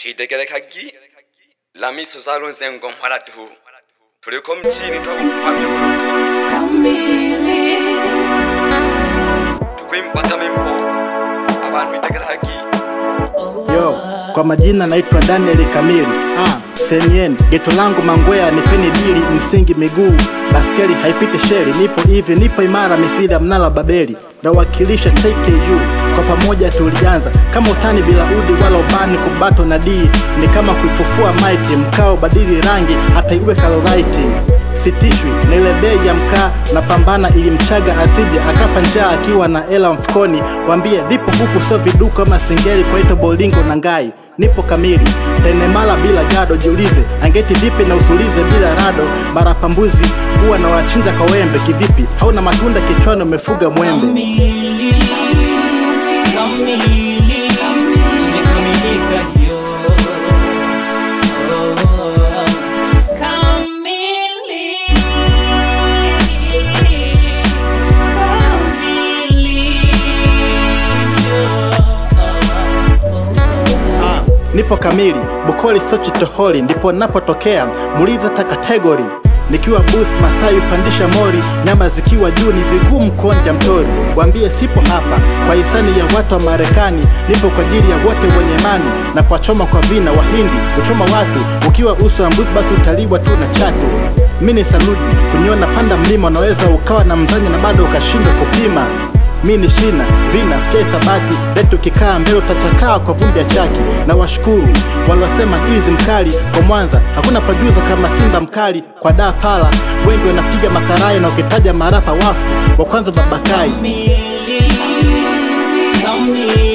twitegelekagi lamiso zalunze ngomhwala tu tuliko mjini twakukwamya kuluku tukwimbaka mimbo abantu itegelekagi Yo, kwa majina naitwa Daniel Kamili. Ah, senyen geto langu mangwea nipeni dili msingi miguu baskeli haipiti sheli nipo hivi nipo imara misili ya mnala Babeli nawakilisha TKU kwa pamoja tulianza kama utani bila udi wala ubani kubato na dii ni kama kuifufua maiti mkao badili rangi hata iwe kalorite sitishwi na ile bei ya mkaa na pambana ili mchaga asije akapa njaa akiwa na ela mfukoni wambie nipo huku sio viduka ama singeli kwaito bolingo na ngai nipo kamili tenemala bila gado jiulize angeti vipi na usulize bila rado mara pambuzi huwa na wachinja kwa wembe kivipi hauna matunda kichwani umefuga mwembe Kamili, kamili, imekamilika hiyo. Oh, kamili, kamili, oh. Ah, nipo kamili Bukoli Sochi Toholi ndipo napotokea muulize ta kategori nikiwa bus Masai upandisha mori nyama zikiwa juu ni vigumu kuonja mtori wambie sipo hapa kwa hisani ya watu wa Marekani nipo kwa ajili ya wote wenye imani na pachoma kwa vina wahindi kuchoma watu ukiwa uso wa mbuzi basi utaliwa tu na chatu mini saludi kuniona panda mlima unaweza ukawa na mzanya na bado ukashindwa kupima mi ni shina vina pia sabati letu kikaa mbele utachakaa kwa vumbi ya chaki na washukuru waliosema tizi mkali kwa mwanza hakuna pajuzo kama simba mkali kwa daa pala wengi wanapiga makaraya na ukitaja marapa wafu wa kwanza babakai Kamili, kamili,